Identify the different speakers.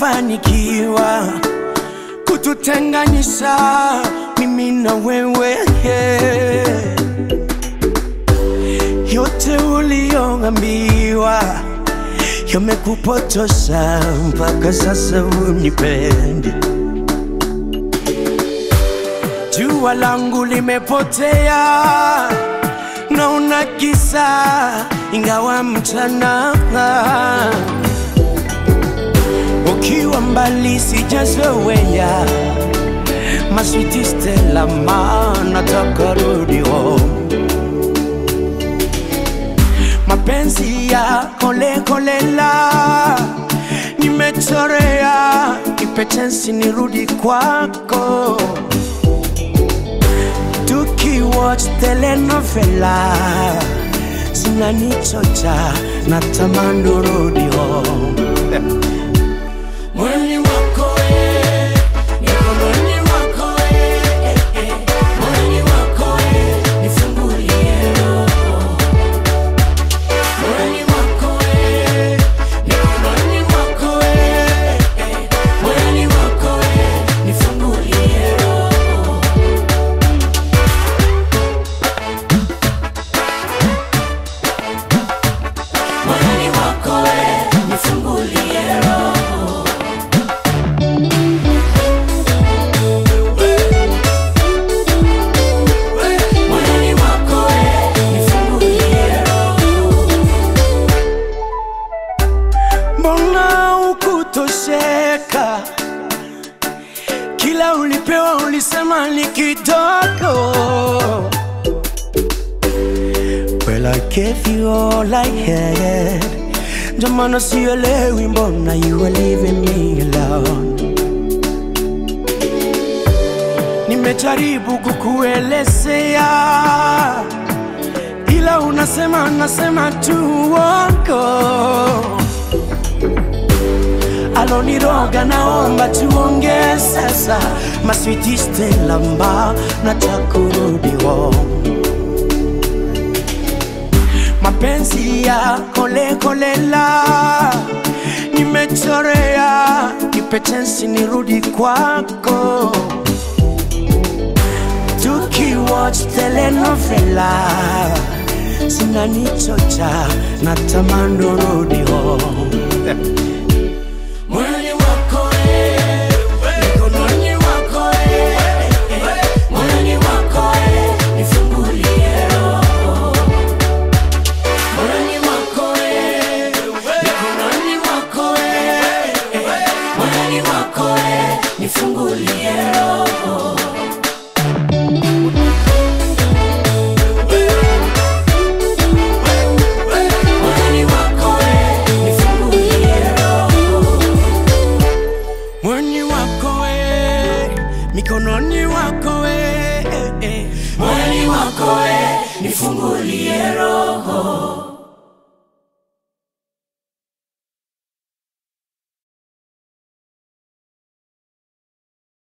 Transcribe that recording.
Speaker 1: umefanikiwa kututenganisha mimi na wewe yote uliyoambiwa yamekupotosha mpaka sasa unipendi. Jua langu limepotea na una giza ingawa mchana ukiwa mbali sijazoea maswiti Stella ma nataka rudi home mapenzi ya kole kolela nimechorea ipetensi nirudi kwako tukiwatch telenovela zinanichocha na tamani urudi home Mwili wako eh, mikononi mwako eh, eh, eh. Mwili wako eh, nifungulie roho. Mwili wako eh, mikononi mwako eh, eh. Mwili wako eh, nifungulie roho. Mwili wako eh, nifungulie roho. Mwili wako eh, nifungulie roho. Mbona ukutosheka? Kila ulipewa ulisema ni kidogo. Well, I gave you all I had. Ndio maana sielewi mbona you are leaving me alone. Nimejaribu kukuelezea ila unasema nasema tu uongo. Aloniroga naomba tuongee sasa, maswiti Stella mba nataka kurudi home. Mapenzi ya kole kolela nimechorea, nipe chance nirudi kwako tukiwatch telenovela zinanichocha na tamani urudi home. Mwili wako eh, mikononi mwako eh, eh, mwili wako eh, nifungulie roho. Mwili wako eh, mikononi mwako eh, eh, mwili wako eh, nifungulie roho. Mwili wako eh, nifungulie roho. Mwili wako eh, mikononi wako eh, eh, eh. Mwili wako eh, nifungulie roho.